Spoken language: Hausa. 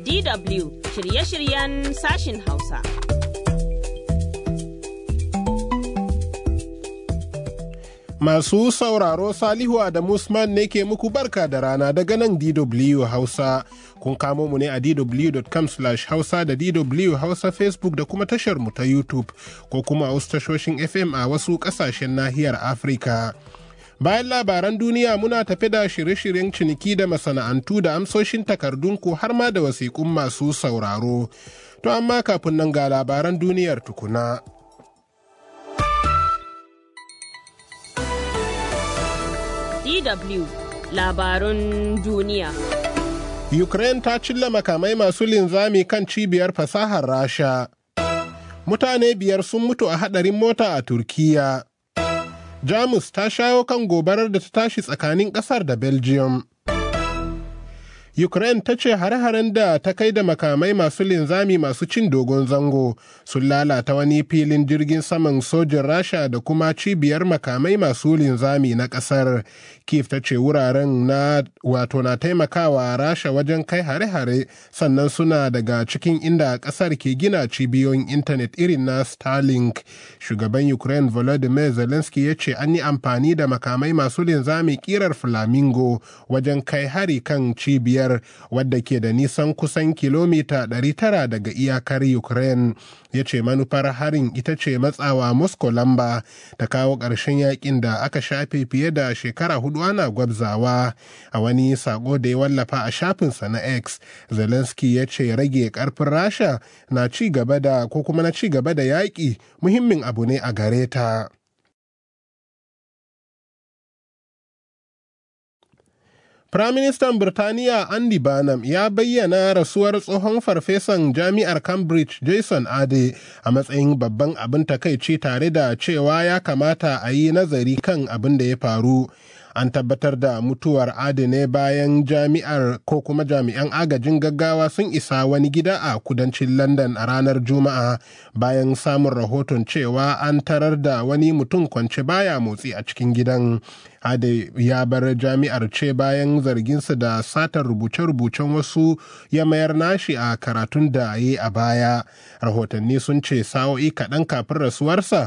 DW shirye-shiryen sashin Hausa. Masu sauraro Salihu Adamu Usman ne ke muku barka da rana daga nan DW Hausa. Kun kamo mu ne a dw.com hausa da DW Hausa Facebook da kuma tashar mu ta YouTube ko kuma a wasu tashoshin FM a wasu ƙasashen nahiyar Afirka. Bayan labaran duniya muna tafi da shirye-shiryen ciniki da masana'antu da amsoshin takardunku har ma da wasiƙun masu sauraro. To amma kafin nan ga labaran duniyar tukuna. DW labarun duniya. Ukraine ta cilla makamai masu linzami kan cibiyar fasahar Rasha. Mutane biyar sun mutu a hadarin mota a Turkiya. Jamus ta shawo kan gobarar da ta tashi tsakanin ƙasar da Belgium. Ukraine ta ce hare-haren da ta kai da makamai masu linzami masu cin dogon zango sun lalata wani filin jirgin saman sojin Rasha da kuma cibiyar makamai masu linzami na ƙasar. Kiev ta ce wuraren na wato na taimakawa Rasha wajen kai hare-hare sannan suna daga cikin inda ƙasar ke gina cibiyoyin intanet irin na Starlink. Shugaban Ukraine Volodymyr Zelensky ya ce an yi amfani da makamai masu linzami kirar Flamingo wajen kai hari kan cibiyar biyar wadda ke da nisan kusan kilomita 900 daga iyakar ukraine ya ce manufar harin ita ce matsawa moscow lamba ta kawo ƙarshen yakin da aka shafe fiye da shekara hudu ana gwabzawa a wani sako da ya wallafa a shafinsa na x zelensky ya ce rage karfin rasha na ci gaba da ko kuma na ci gaba da yaƙi muhimmin abu ne a gare ta. Firaministan Birtaniya Andy Barnum ya bayyana rasuwar tsohon farfesan jami'ar Cambridge Jason Ade a matsayin babban abin takaici tare da cewa ya kamata a yi nazari kan abin da ya faru. An tabbatar da mutuwar Ade ne bayan jami'ar ko kuma jami'an agajin gaggawa sun isa wani gida a kudancin London a ranar Juma'a bayan samun rahoton cewa an tarar da wani mutum kwance baya motsi a cikin gidan. Ade ya bar jami'ar ce bayan zarginsa da satar rubuce-rubucen wasu ya mayar nashi a karatun da yi a baya. Rahotanni sun ce sa'o'i kaɗan kafin rasuwarsa